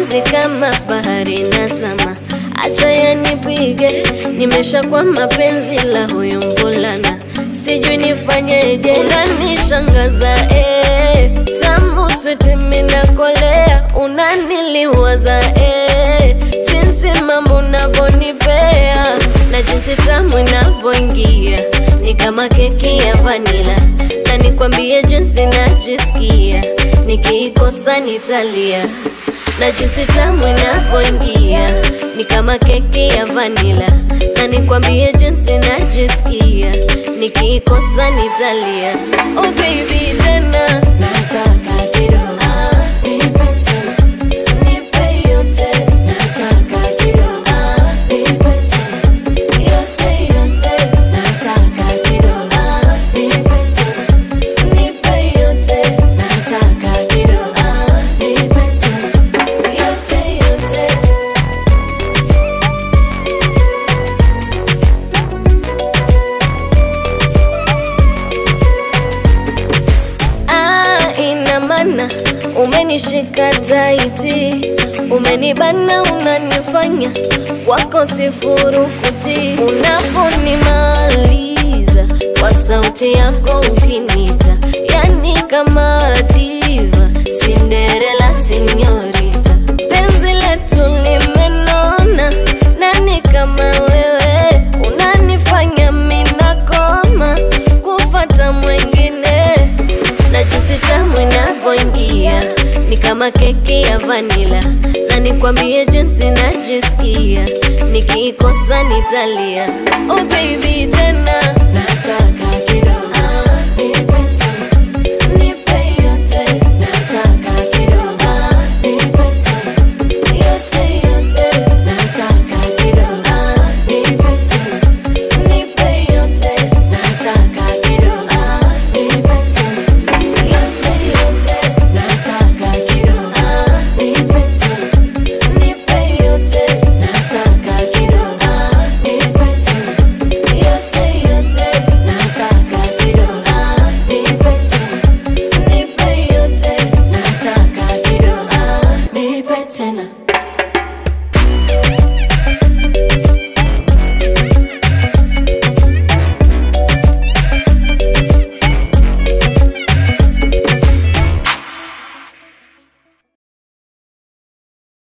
mapenzi kama bahari na sama, acha yanipige, nimeshakuwa mapenzi la huyu mvulana, sijui nifanyeje, unanishangaza eh, tamu switi minakolea, unaniliwaza eh, jinsi mambo unavyonipea na jinsi tamu inavyoingia ni kama keki ya vanila, na nikwambie jinsi najisikia nikiikosa nitalia, na jinsi tamu inavyoingia ni kama keki ya vanila, na nikwambie jinsi najisikia nikiikosa nitalia. Oh baby tena Nataka kidogo, ah, nipe tena. nipe yote Nataka kidogo, ah, nipe tena. yote yote Nataka kidogo, ah, nipe tena. nipe yote Nataka kidogo, ah, nipe tena. yote yote Ah, ina maana umenishika taiti, umenibana, unanifanya wako sifurukuti. Unaponimaliza kwa sauti yako ukinita, yani kama diva, Cinderella sinyorita, penzi letu limenona, nani kama wewe unanifanya minakoma kufata mwengine na jinsi tamu inavyoingia ni kama keki ya vanila, na nikwambie jinsi najisikia nikiikosa nitalia. Oh baby tena Nataka kidogo,